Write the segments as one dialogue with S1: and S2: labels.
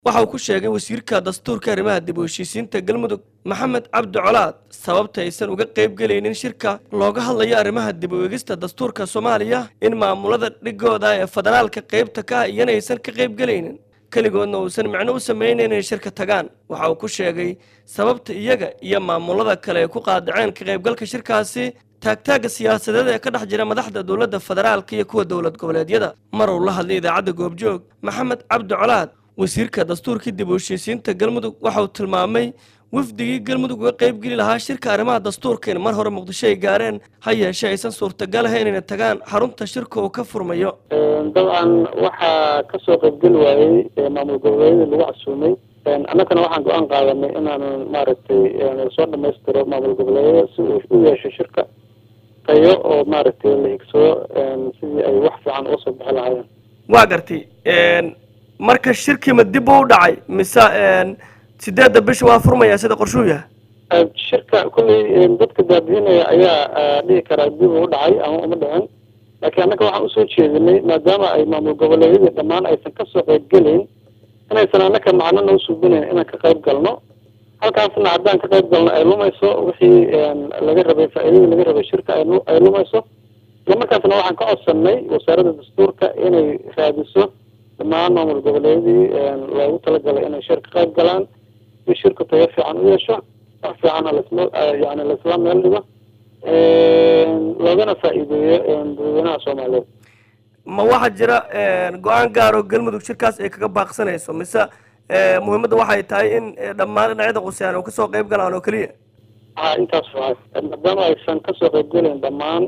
S1: waxa uu ku sheegay wasiirka dastuurka arrimaha dib u heshiisiinta galmudug maxamed cabdi colaad sababta aysan uga qayb gelaynin shirka looga hadlayo arrimaha dib u eegista dastuurka soomaaliya in maamulada dhigooda ee federaalka qaybta ka ah iyana aysan ka qayb gelaynin keligoodna uusan micno u samaynayn inay shirka tagaan waxa uu ku sheegay sababta iyaga iyo maamulada kale ay ku qaadaceen ka qaybgalka shirkaasi taagtaagga siyaasadeed ee ka dhex jira madaxda dowladda federaalka iyo kuwa dowlad goboleedyada mar uu la hadlay idaacadda goobjoog maxamed cabdi colaad wasiirka dastuurkii dib u heshiisiinta galmudug waxa uu tilmaamay wafdigii galmudug uga qaybgeli lahaa shirka arrimaha dastuurka in mar hore muqdisho ay gaareen ha yeeshee aysan suurtagal ahayn inay tagaan xarunta shirka uu ka furmayo
S2: dabcan waxaa kasoo qaybgeli waayey maamul goboleedyadii lagu casuumay annagana waxaan go-aan qaadanay inaan maaragtay soo dhamaystiro maamul goboleedyada si uu u yeesho shirka tayo oo maaragtay la higsado sidii ay wax fiican uga soo bixi lahaayeen
S1: waa gartay marka shirkiima dib u dhacay mise sideedda bisha waa furmaya sida qorshuu yahay
S2: shirka kulley dadka daadiinaya ayaa dhihi karaa dib u dhacay ama uma dhicin laakiin annaga waxaan usoo jeedinay maadaama ay maamul goboleedyadii dhammaan aysan kasoo qaybgelayn inaysan annaka macno noo suubinayn inaan ka qayb galno halkaasna haddaan ka qayb galno ay lumayso wixii laga rabay faa-iidadii laga rabay shirka ay lumayso isla markaasna waxaan ka codsanay wasaaradda dastuurka inay raadiso dhammaan maamul goboleedyadii loogu talagalay inay shir ka qayb galaan si shirku tayo fiican u yeesho wax fiicanna lasla yani laisla meel dhigo loogana faa-iideeyo dadweynaha soomaaliyeed
S1: ma waxaa jira go-aan gaar oo galmudug shirkaas ay kaga baaqsanayso mise muhiimadda waxay tahay in dhammaan dhinacyada quseyaan oo kasoo qayb galaan oo keliya
S2: a intaas waa maadaama aysan kasoo qaybgelayn dhammaan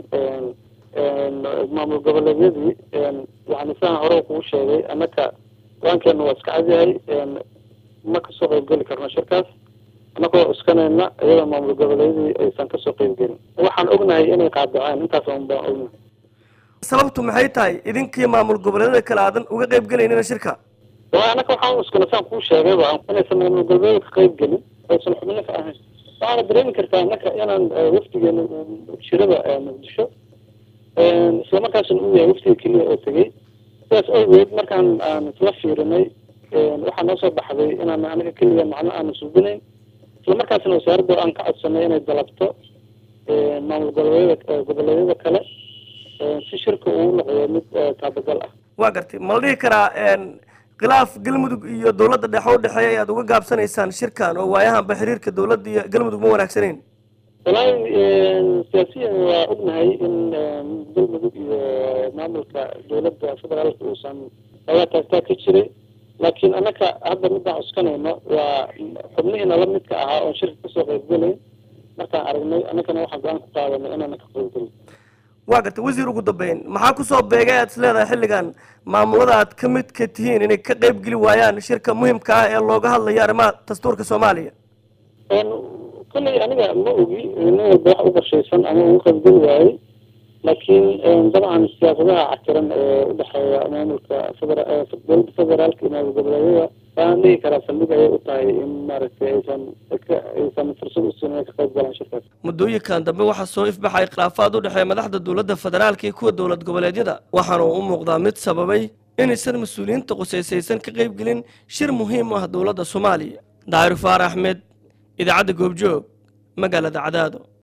S2: maamul goboleedyadii yani sidaan hore kugu sheegay annaka go-aankeena waa iska cadyahay ma kasoo qaybgeli karno shirkaas annagoo iskanayna iyadoo maamul goboleedyadii aysan kasoo qaybgelin waxaan ognahay inay qaadaceen intaas un baan ognahay
S1: sababtu maxay tahay idinkii maamul goboleedyada kale aadan uga qayb gelaynina shirka
S2: waa annaka waxaan iskana saan kuu sheegay ba inaysan maamul goboleedyada ka qayb gelin aysan xubno ka ahayn waxaana dareemi kartaa annaka inaan wafdigeena shirada muqdisho isla markaasna uu yahay waftiga keliya oo tegey sidaas awgeed markaan aan isla fiirinay waxaa noo soo baxday inaan anaga keliya macno aana suubinayn isla markaasna wasaaradda aan ka codsanay inay dalabto maamul goboleedyada goboleedyada kale si shirka uu noqdo mid taabagal ah
S1: waa gartay ma la dhihi karaa khilaaf galmudug iyo dowladda dhexe u dhexeeya ayaad uga gaabsanaysaan shirkan oo waayahanba xiriirka dowladda iyo galmudug ma wanaagsanayn
S2: wallaahi siyaasiyan waa ognahay in galmudug iyo maamulka dowladda federaalka uusan ogaa taagtaag ka jiray laakiin annaka hadda midaan cuskanayno waa xubnihiina la midka ahaa oon shirka kasoo qaybgelayn markaan aragnay annagana waxaan go-aan ku qaadanay inaana ka qaybgelin
S1: waa gartay wasiir ugu dambeyn maxaa kusoo beegay aad is leedahay xilligan maamulada aad ka midka tihiin inay ka qayb geli waayaan shirka muhimka ah ee looga hadlayo arrimaha dastuurka soomaaliya
S2: kolley aniga ma ogi nin walba wax u qorshaysan ama ugu qaybgeli waayey laakiin dabcan siyaasadaha cakiran ee udhexeeya maamulka federa dowladda federaalka iyo maamul goboleedyada waxaan dhihi karaa saldhig ayay u tahay in maaragtay aysan aysan fursad usiin inay ka qayb galaan shirkaas
S1: muddooyinkan dambe waxaa soo ifbaxay khilaafaad u dhexeeya madaxda dowladda federaalka iyo kuwa dowlad goboleedyada waxaana uu u muuqdaa mid sababay inaysan mas-uuliyiinta qusaysaysan ka qaybgelin shir muhiim u ah dowladda soomaaliya daahir faar axmed idaacadda goobjoog magaalada cadaado